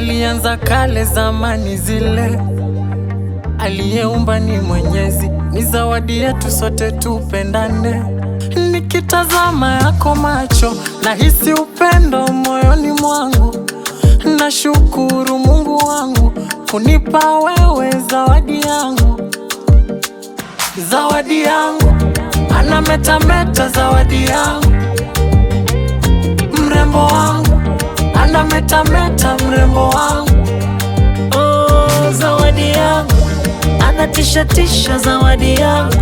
alianza kale zamani zile, aliyeumba ni Mwenyezi, ni zawadi yetu sote tupendane. Nikitazama yako macho, nahisi upendo moyoni mwangu. Nashukuru Mungu wangu kunipa wewe zawadi yangu, zawadi yangu, anametameta zawadi yangu, mrembo wangu, anametameta mrembo wangu, Oh, zawadi yangu anatisha tisha, zawadi yangu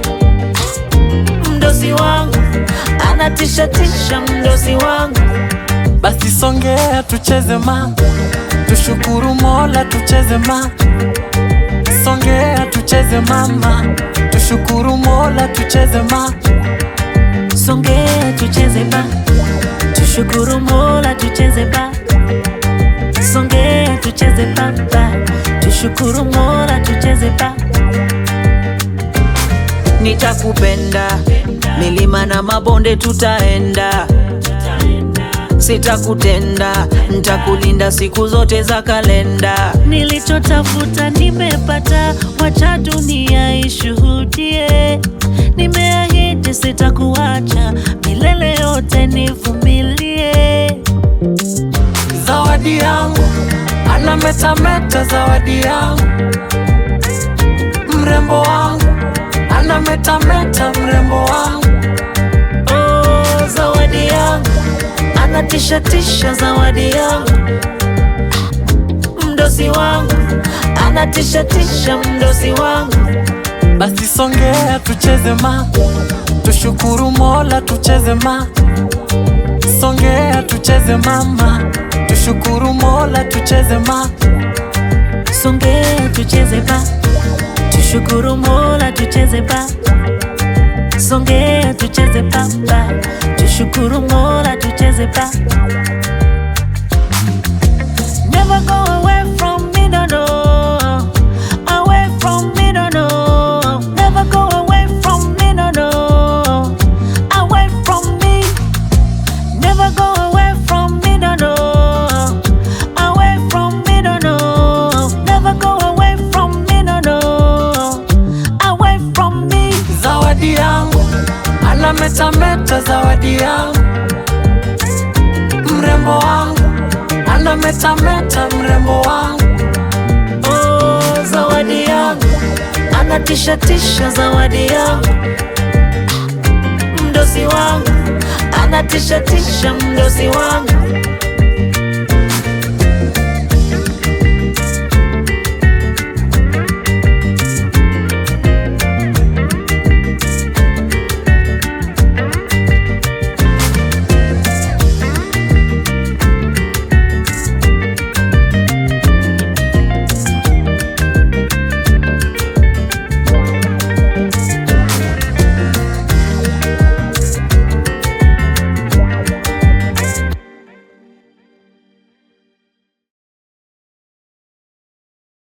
mdosi wangu anatisha tisha, mdosi wangu basi songea tucheze ma, tushukuru Mola tucheze ma, songea tucheze mama, tushukuru Mola tucheze ma, songea tucheze ba, tushukuru Mola tucheze ba, songea tucheze ba ba, tushukuru Mola tucheze ba. Nitakupenda milima na mabonde tutaenda, sitakutenda, nitakulinda siku zote za kalenda. Nilichotafuta nimepata, wacha dunia ishuhudie. Nimeahidi sitakuacha milele yote, nivumilie. zawadi yangu, anametameta zawadi yangu, mrembo wangu, anametameta mrembo wangu, Oh, zawadi yangu anatisha tisha, zawadi yangu mdosi wangu anatisha tisha, mdosi wangu basi songea tucheze ma, tushukuru Mola tucheze ma, songea tucheze mama, tushukuru Mola tucheze ma, Songea tucheze ba, tushukuru Mola tucheze ba. Songea tucheze ba ba, tushukuru Mola tucheze ba. Never go away from me, no no. Away from me, no no. Never go away from me, no no. Away from me. Never go away from me, no no. Away from me, no no. Never go away from me, no no. Away from me. zawadi yangu, anametameta zawadi yangu, mrembo wangu, anametameta mrembo wangu, Oh, zawadi yangu anatisha tisha, zawadi yangu mdosi wangu anatisha tisha, mdosi wangu